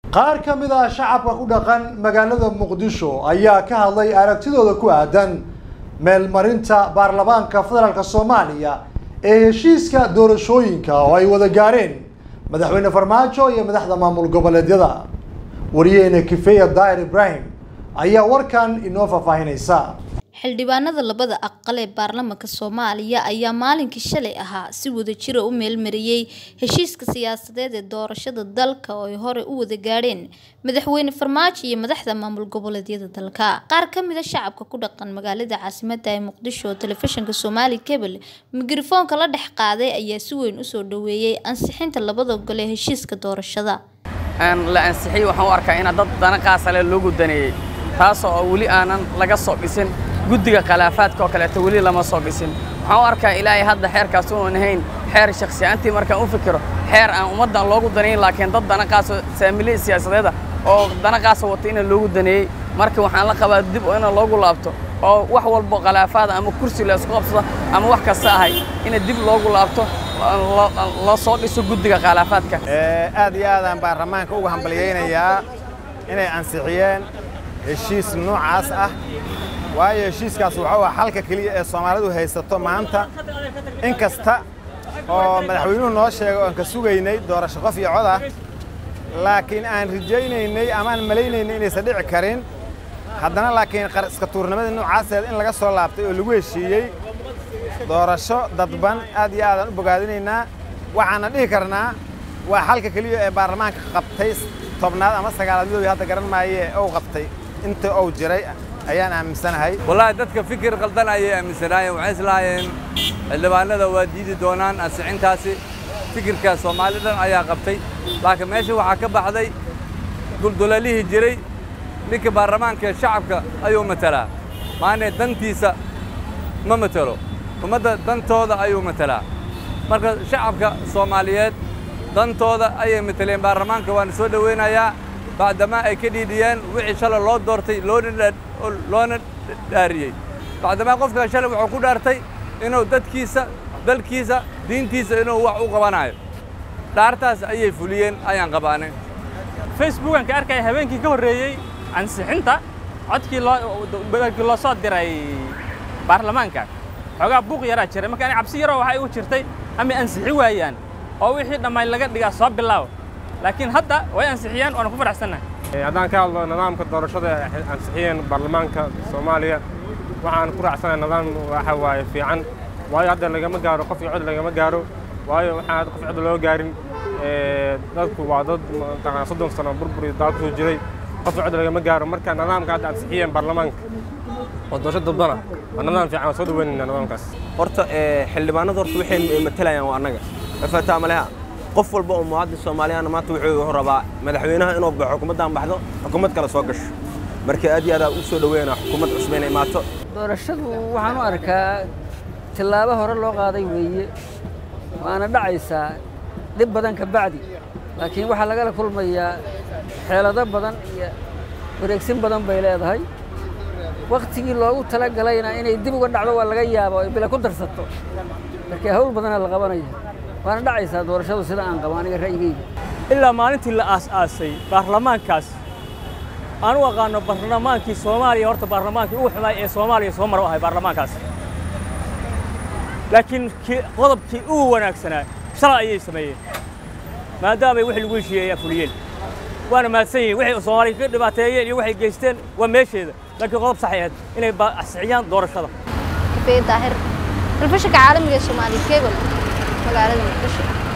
qaar ka mid ah shacabka ku dhaqan magaalada muqdisho ayaa ka hadlay aragtidooda ku aadan meelmarinta baarlamaanka federaalk soomaaliya ee heshiiska doorashooyinka oo ay wada gaareen madaxweyne farmaajo iyo madaxda maamul goboleedyada wariyeene kifeya daahir ibraahim ayaa warkan inoo faahfaahinaysa xildhibaanada labada aqal ee baarlamaanka soomaaliya ayaa maalinkii shalay ahaa si wadajira u meelmariyey heshiiska siyaasadeed ee doorashada dalka oo ay hore u wada gaadheen madaxweyne farmaajo iyo madaxda maamul goboleedyada dalka qaar ka mid a shacabka ku dhaqan magaalada caasimada ee muqdisho oo telefishinka soomaali cable mikrofoonka la dhex qaaday ayaa si weyn usoo dhaweeyey ansixinta labada gol ee heshiiska doorashada la ansixiyey waxaan u arkaa ina dad dana qaasale loogu daneeyey taasoo oo weli aanan laga soo dhisin guddiga khilaafaadka oo kaleeto weli lama soo dhisin waxaan u arkaa ilaahay hadda xeerkaas unan ahayn xeer shakhsiyaantii markaan u fikiro xeer aan ummaddan loogu danayn laakiin dad dana qaaso saamiley siyaasadeeda oo dana qaasa wata ina loogu daneeyey marka waxaan la qabaa dib oo ina loogu laabto oo wax walbo khilaafaada ama kursi la isku qabsado ama wax kasta ahay ina dib loogu laabto loo soo dhiso guddiga khilaafaadka aad iyo aadaan baarlamaanka uga hambalyaynayaa inay ansixiyeen heshiis noocaas ah waayo heshiiskaas wuxuu ah xalka keliya ee soomaalidu haysato maanta in kasta oo madaxweynuhu noo sheegay oan ka sugaynay doorasho qof iyo cod ah laakiin aan rajaynaynay amaan malaynaynay inaysan dhici karin haddana laakiin iska tuurnimadii noocaaseed in laga soo laabtay oo lagu heshiiyey doorasho dadban aad iyo aadaan u bogaadinaynaa waxaana dhihi karnaa waa xalka keliya ee baarlamaanka qabtay tobnaad ama sagaalaad midoobi hadda garan maaye ou qabtay inta ou jiray ayaan aaminsanahay wallaahi dadka fikir qaldan ayay aaminsanaayeen waxay islahaayeen xildhibaanada waa diidi doonaan ansixintaasi fikirka soomaali dhan ayaa qabtay laakiin meesha waxaa ka baxday duldulaalihii jiray ninka baarlamaanka shacabka ayuu matalaa maane dantiisa ma matelo ummadda dantooda ayuu matalaa marka shacabka soomaaliyeed dantooda ayay mateleen baarlamaanka waana soo dhowaynayaa bacdamaa ay ka dhiidhiyeen wixii shalay loo doortay loona dhaariyey bacdamaa qofkaa shalay wuxuu ku dhaartay inuu dadkiisa dalkiisa diintiisa inuu wax u qabanayo dhaartaas ayay fuliyeen ayaan qabaanay facebookan ka arkaya habeenkii ka horreeyey ansixinta codkii loomarkii loo soo diray baarlamaanka xoogaa buuq yaraa jiray marka ani cabsi yaroo waxay u jirtay ama ansixi waayaan oo wixii dhammayn laga dhigaa soo bilaaw laakiin hadda way ansixiyeen waana ku faraxsannahay haddaan ka hadlo nidaamka doorashada ay ansixiyeen baarlamaanka soomaaliya waxaan ku raacsanahay nidaam waxa waaye fiican waayo hadda lagama gaaro qof iyo cod lagama gaaro waayo waxaan hadda qof cod loo gaarin dadku waa dad mataqaan soddon sano burbur iyo daal kusoo jiray qof iyo cod lagama gaaro marka nidaamka hadda ansixiyeen baarlamaanka oo doorasho dadbana waa nidaam fiican waa soo dhaweynayna nidaamkaas horta xildhibaanada horta waxay matalayaan waa annaga mafataa maleha qof walba oo muwaadin soomaaliyana maanta wuxuu rabaa madaxweynaha inuu baxo xukuumaddan baxdo xukuumad kale soo gasho marka aad iyo aad u soo dhaweynaa xukuumad cusub inay imaato doorashadu waxaan u arkaa tillaabo hore loo qaaday weeye waana dhacaysaa dhib badan ka bacdi laakiin waxaa lagala kulmayaa xeelado badan iyo wareegsin badan bay leedahay wakhtigii loogu tala galayna inay dib uga dhacdo waa laga yaaba oo bila ku darsato marka hawl badanaa la qabanaya waana dhacaysaa doorashadu sida aan qabo aniga ra'yigayga ilaa maalintii la aas-aasay baarlamaankaas aan u aqaano baarlamaankii soomaaliya horta baarlamaankii ugu xumaay ee soomaaliya soo maro ahay baarlamaankaas laakiin qodobkii ugu wanaagsanaa shalay ayay sameeyeen maadaamay wixii lagu heshiiyey ayaa fuliyeen waana mahadsan yihiin waxay soomaaliya ka dhibaateeyeen iyo waxay geysteen waa meesheeda laakiin qodob saxay ahayd inay ansixiyaan doorashada kafee daahir telefishinka caalamiga ee soomaali cable magaalada muqdisho